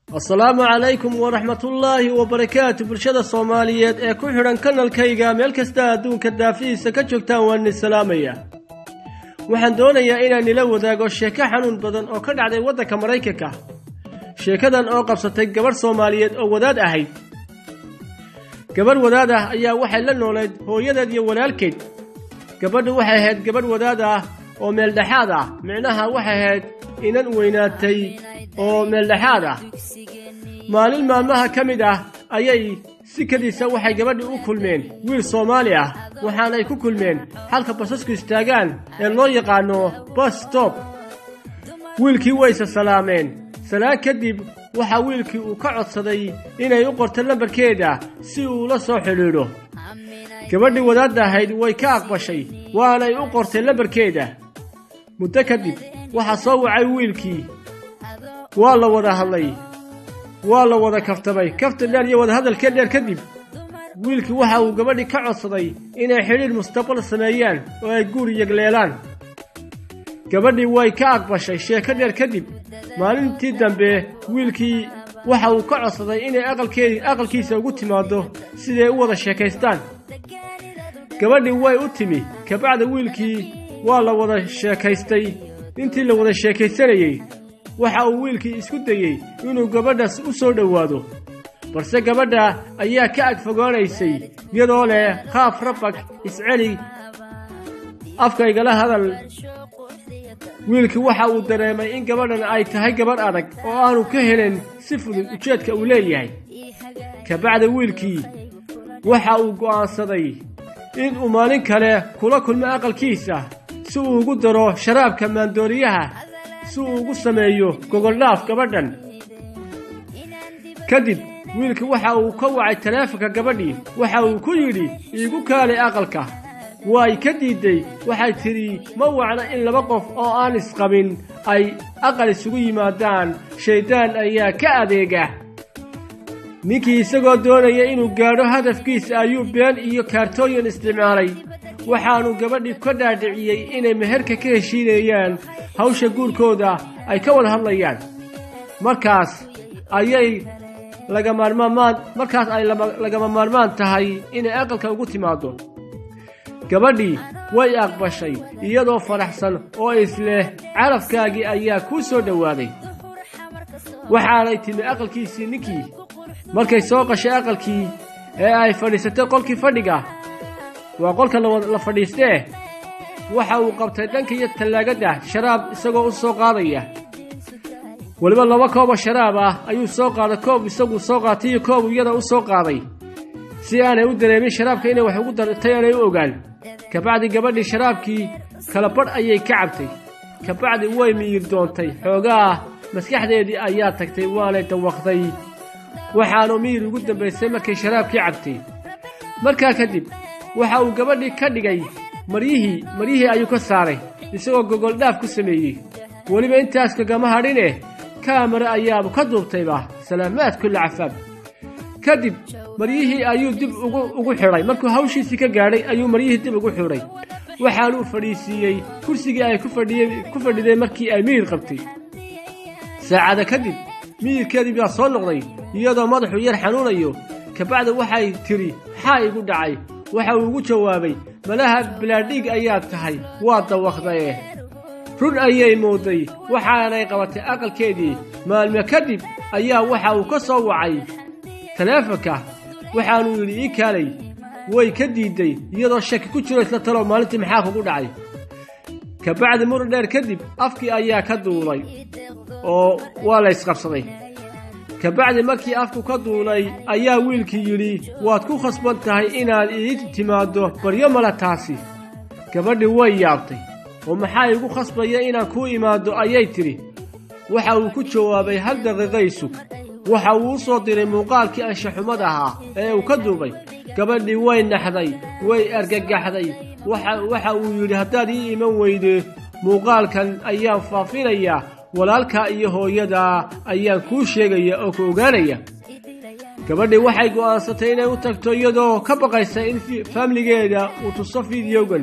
asalaamu calaykum waraxmatullaahi wabarakaatu bulshada soomaaliyeed ee ku xidhan kanalkayga meel kasta adduunka daafihiisa ka joogtaan waan idin salaamaya waxaan doonayaa inaan nila wadaago sheeko xanuun badan oo ka dhacday waddanka maraykanka sheekadan oo qabsatay gabadh soomaaliyeed oo wadaad ahayd gabadh wadaad ah ayaa waxay la noolayd hooyadeed iyo walaalkeed gabadhu waxay ahayd gabadh wadaad ah oo meeldhexaad ah micnaha waxay ahayd inan weynaatay oo meeldhexaad ah maalin maalmaha ka mid ah ayay sikadiisa waxay gabadhii u kulmeen wiil soomaali ah waxaanay ku kulmeen halka basasku istaagaan ee loo yaqaano bas stop wiilkii wayse salaameen salaan kadib waxaa wiilkii uu ka codsaday inay u qorto lambarkeeda si uu la soo xidhiidho gabadhii wadaadda ahayd way ka aqbashay waanay u qortay lambarkeeda muddo kadib waxaa soo wacay wiilkii waa la wada hadlay waa la wada kaftamay kafta dheer iyo wadahadalkee dheer kadib wiilkii waxa uu gabadhii ka codsaday inay xidhiidh mustaqbal sameeyaan oo ay guur yegleelaan gabadhii way ka aqbashay sheeko dheer kadib maalintii dambe wiilkii waxa uu ka codsaday inay aqalkeedii aqalkiisa ugu timaaddo siday u wada sheekaystaan gabadhii way u timi kabacda wiilkii waa la wada sheekaystay intii la wada sheekaysanayey waxa uu wiilkii isku dayey inuu gabadhaas u soo dhowaado balse gabadha ayaa ka agfogaanaysay iyadoo leh qaaf rabag isceli afkaygala hadal wiilkii waxa uu dareemay in gabadhan ay tahay gabadh adag oo aanu ka helin si fudud ujeedka uu leeyahay kabacda wiilkii waxa uu go'aansaday in uu maalin kale kula kulmo aqalkiisa si uu ugu daro sharaabka maandooriyaha si uu ugu sameeyo gogoldhaaf gabadhan kadib wiilkii waxa uu ka wacay taleefonka gabadhii waxa uu ku yidhi iigu kaalay aqalka way ka diidday waxay tidhi ma wacna in laba qof oo aan isqabin ay aqal isugu yimaadaan shayddaan ayaa ka adeega ninkii isagoo doonaya inuu gaadho hadafkiisa ayuu been iyo kaartooyin isticmaalay waxaannu gabadhii ka dhaadhiciyey inay meherka ka heshiinayaan hawsha guurkooda ay ka wada hadlayaan markaas ayay lagamaarmaan markaas ay lagama maarmaan tahay inay aqalka ugu timaaddo gabadhii way aqbashay iyadoo faraxsan oo isleh carafkaagii ayaa kuu soo dhowaaday waxaanay timi aqalkiisii ninkii markay soo qashay aqalkii ee ay fadhiisatay qolkii fadhiga waa qolka la fadhiistee waxa uu qabtay dhanka iyo tallaagadda sharaab isagoo u soo qaadaya weliba laba kooboo sharaab ah ayuu soo qaaday koob isaguu soo qaatay iyo koob iyada u soo qaaday si aanay u dareemin sharaabka inay wax ugu dartay aanay u ogaan kabacdi gabadhii sharaabkii kala badh ayay ka cabtay kabacdi way miyir doontay xoogaa maskaxdeedii ayaa tagtay waanay dawaqday waxaanu miyir ugu dambaysay markay sharaabkii cabtay markaa kadib waxa uu gabadhii ka dhigay maryihii maryihii ayuu ka saaray isagoo gogoldhaaf ku sameeyey weliba intaas kagama hadhineh kaamara ayaabu ka duubtayba salaamaad kulla cafaab kadib maryihii ayuu dib ugu xidhay markuu hawshiisii ka gaadhay ayuu maryihii dib ugu xidhay waxaanuu fadhiisiiyey kursigii ay ku fadhiday markii ay miyir qabtay saacada kadib miyirkeedii baa soo noqday iyadoo madaxu yar xanuunayo kabacda waxay tidhi maxaa igu dhacay waxa uu ugu jawaabay malaha bilaadhiig ayaad tahay waa dawaqdaye run ayay mooday waxaanay qabatay aqalkeedii maalmo kadib ayaa waxa uu ka soo wacay taleefonka waxaanuu yidhi ii kaalay way ka diidday iyadoo shaki ku jiro isla talow maalintii maxaa kugu dhacay kabacdi muran dheer kadib afkii ayaa ka duulay oo waa la ysqabsaday kabacdi markii afku ka duulay ayaa wiilkii yidhi waad ku khasban tahay inaad ii timaaddo baryo male taasi gabadhii way yaabtay oo maxaa igu khasbaya inaan kuu imaaddo ayay tidhi waxa uu ku jawaabay hal daqiiqay sug waxa uu u soo diray muuqaalkii anshaxumad ahaa ee uu ka duubay gabadhii way naxday way argagaxday waxa uu yidhi haddaad ii iman weyde muuqaalkan ayaan faafinayaa walaalkaa iyo hooyadaa ayaan kuu sheegaya oo ku ogaanaya gabadhii waxay go'aansatay inay u tagto iyadoo ka baqaysa in faamligeeda uu tuso fideogan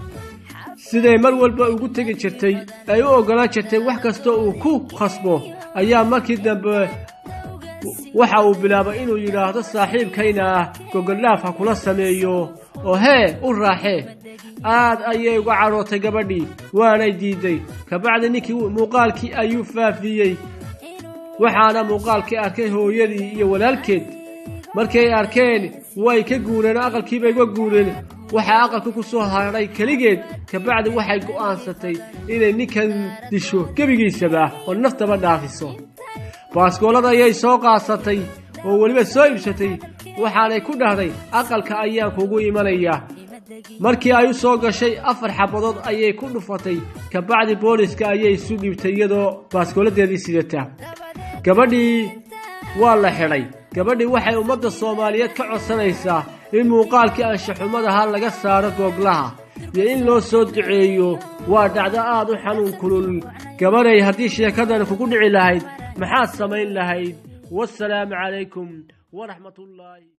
siday mar walba ugu tegi jirtay ay u oggolaan jirtay wax kasta uu ku khasbo ayaa markii dambe waxa uu bilaabay inuu yidhaahdo saaxiibkayna ah gogoldhaaf ha kula sameeyo oo hee u raaxee aad ayay uga cadhootay gabadhii waanay diidday kabacdi ninkii muuqaalkii ayuu faafiyey waxaana muuqaalkii arkay hooyadii iyo walaalkeed markay arkeen way ka guureen oo aqalkiibay uga guureen waxaa aqalka ku soo hadhay keligeed kabacdi waxay go'aansatay inay ninkan disho gebigiisaba oo naftaba dhaafiso baaskoolada ayay soo qaasatay oo weliba soo iibsatay waxaanay ku dhahday aqalka ayaan kugu imanayaa markii ay u soo gashay afar xabadood ayay ku dhufatay kabacdi booliska ayay isu dhiibtay iyadoo baaskooladeedii sidata gabadhii waa la xidhay gabadhii waxay ummadda soomaaliyeed ka codsanaysaa in muuqaalkii anshaxumadaha laga saaro googlaha iyo in loo soo duceeyo waa dhacdo aad u xanuun kulul gabadhay haddii sheekadan kugu dhici lahayd maxaad samayn lahayd wasalaamu calaykum waraxmatullaahi